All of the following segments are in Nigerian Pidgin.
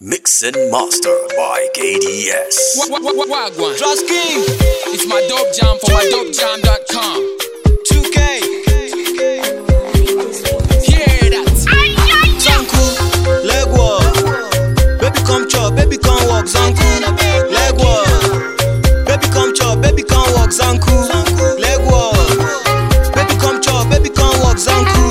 Mix and master by KDS. Wagwan. Trust King, It's my dope jam for my dopejam.com. 2K, Hear that? Zanku, leg walk. Baby come chop, baby come walk, Zanku, leg walk. Baby come chop, baby come walk, Zanku, leg walk. Baby come chop, baby come walk, Zanku,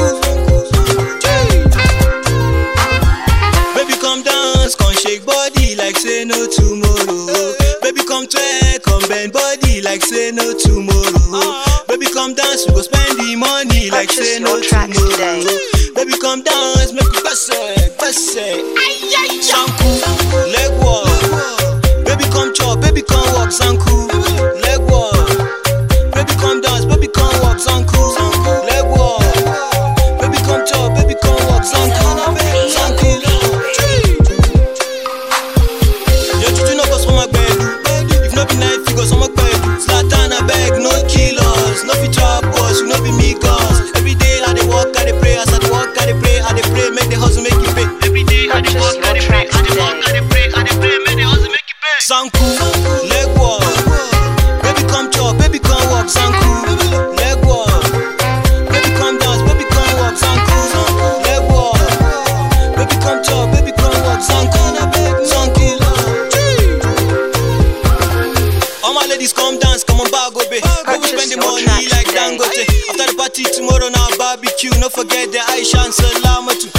Baby come dance, come shake body like say no tomorrow. Baby come twerk, come bend body like say no tomorrow. Baby come dance, we go spend the money like say Purchase no your tracks tomorrow. today. Baby come dance, make we pass it, pass it. Zanku, leg walk. Baby come chop, baby come walk, Zanku, leg walk. Baby come dance, baby come walk, Zanku, leg walk. Baby come chop, baby come walk, Zanku, Zanku. Yo, juju no go for my bed. If no be night figures, I'm a bed. Zlatan, I beg, no kill us. No fit trap us, you no be me cause. Every day I dey walk, I dey pray. As I dey walk, I dey pray, I dey pray. Make the hustle make it pay. Every day I dey Purchase walk, I your dey pray. tracks I dey walk, I today. dey pray, I dey pray. Make the hustle make it pay. Zanku, leg walk. Baby come chop, baby come walk. Zanku, leg walk. Baby come dance, baby come walk. Zanku, leg walk. Baby come chop, baby come walk. Zanku, Zanku. All my ladies come dance, come on bag obe. Go we spend the Purchase your money tracks like today. Dangote. After the party tomorrow now barbecue. No forget the Aisha and Salamatu.